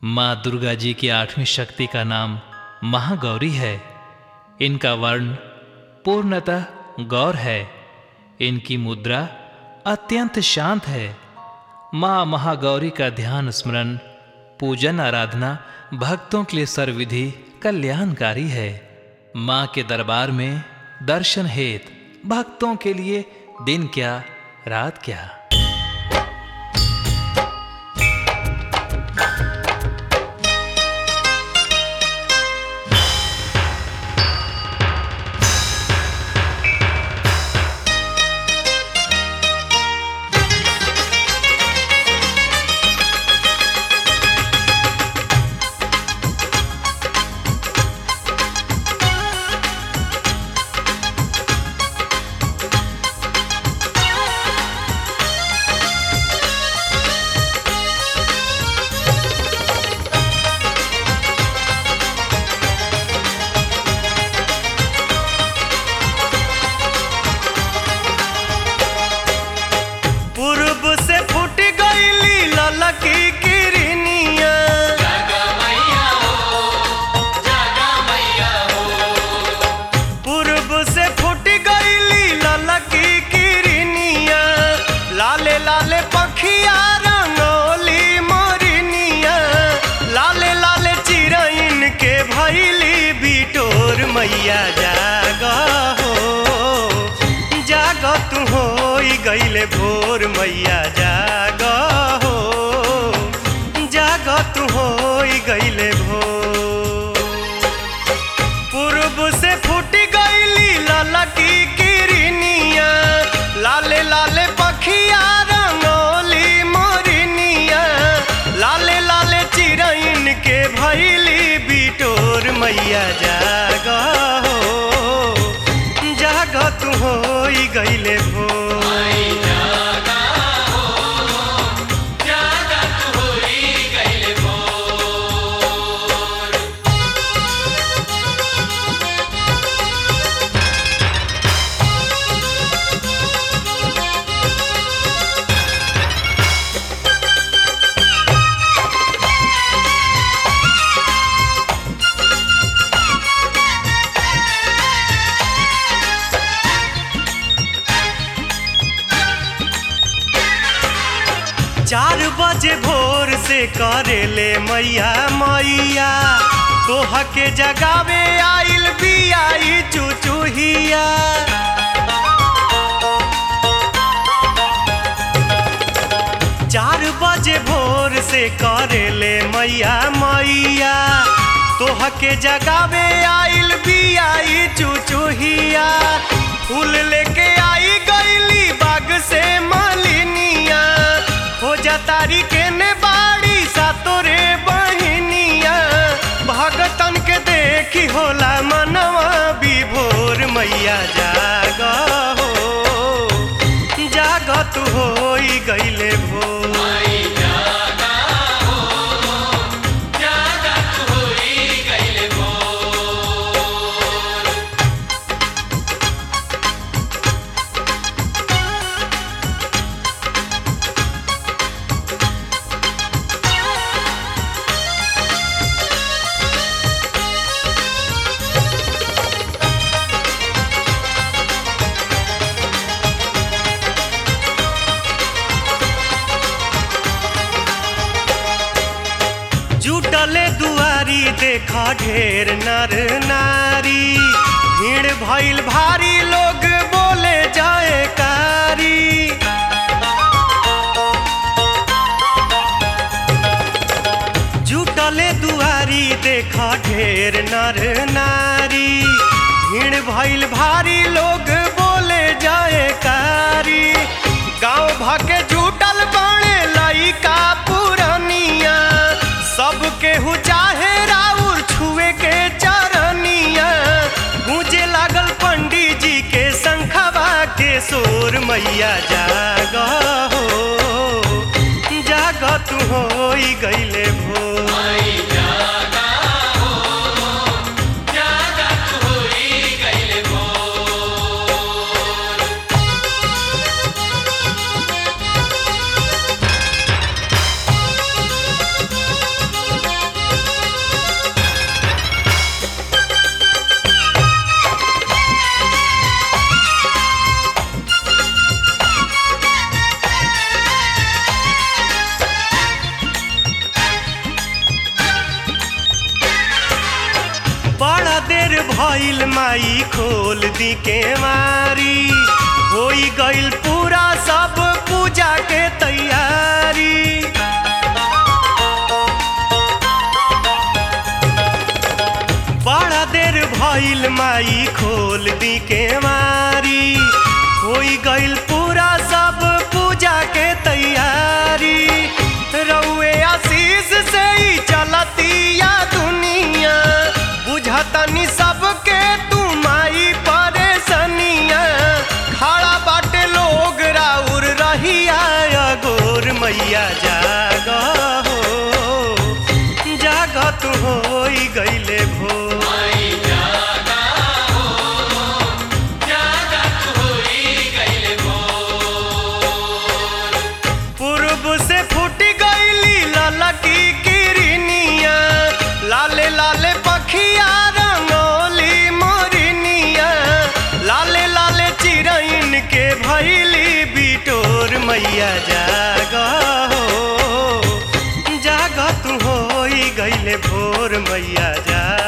माँ दुर्गा जी की आठवीं शक्ति का नाम महागौरी है इनका वर्ण पूर्णतः गौर है इनकी मुद्रा अत्यंत शांत है माँ महागौरी का ध्यान स्मरण पूजन आराधना भक्तों के लिए सर्वविधि कल्याणकारी है माँ के दरबार में दर्शन हेत भक्तों के लिए दिन क्या रात क्या पूर्व से फूट गईली ललकी किरनिया पूर्व से फूट गईली ललकी किरनिया लाले लाले पखिया रंगोली मोरनिया लाले लाले चिरैन के भैली बिटोर मैया जाग हो जाग तू हो गईले भोर मैया जाग हो जाग तू हो गईले भोर पूर्व से फूट गईली ललकी किरनिया लाले लाले पखिया रंगोली मोरनिया लाले लाले चिरैन के भैली बिटोर मैया जाग हो जाग तू हो गईले भोर चार बजे भोर से करेले मैया मैया तोह के जगावे आइल बियाई चुचुहिया चार बजे भोर से करेले मैया मैया तोह के जगावे आइल बियाई चुचुहिया फूल लेके आई गईली बाग से मालिनिया हो जा तारी के ने बाड़ी सा तोरे बहिनिया भगतन के देखी होला मनवा विभोर मैया जाग हो जाग तू हो गईले भोर जुटले दुआरी देखा ढेर नर नारी भीड़ भइल भारी लोग बोले जाए कारी जुटले दुआरी देखा ढेर नर नारी भीड़ भइल भारी लोग बोले जाए कारी गांव भाके जुटल बाणे लइका पुरनिया सबके हु चाहे राउर छुए के चरनिया गूंजे लागल पंडित जी के शंखवा के सोर मैया जाग हो जाग तू हो गईले भोर भइल माई खोल दी के मारी होई गइल पूरा सब पूजा के तैयारी बड़ा देर भइल माई खोल दी के मारी होई गइल पूरा सब पूजा के तैयारी रउए आशीष से ही चलतिया दुनिया बुझतनी सबके तू माई परेशनिया खड़ा बाटे लोग राउर रहिया गोर मैया जाग हो जाग तू होई गइले भो पूर्व से फूट गईली ललकी किरनिया लाले लाले पखिया रंगोली मोरनिया लाले लाले चिरैन के भैली बिटोर मैया जाग हो जाग तू होई गईले भोर मैया जाग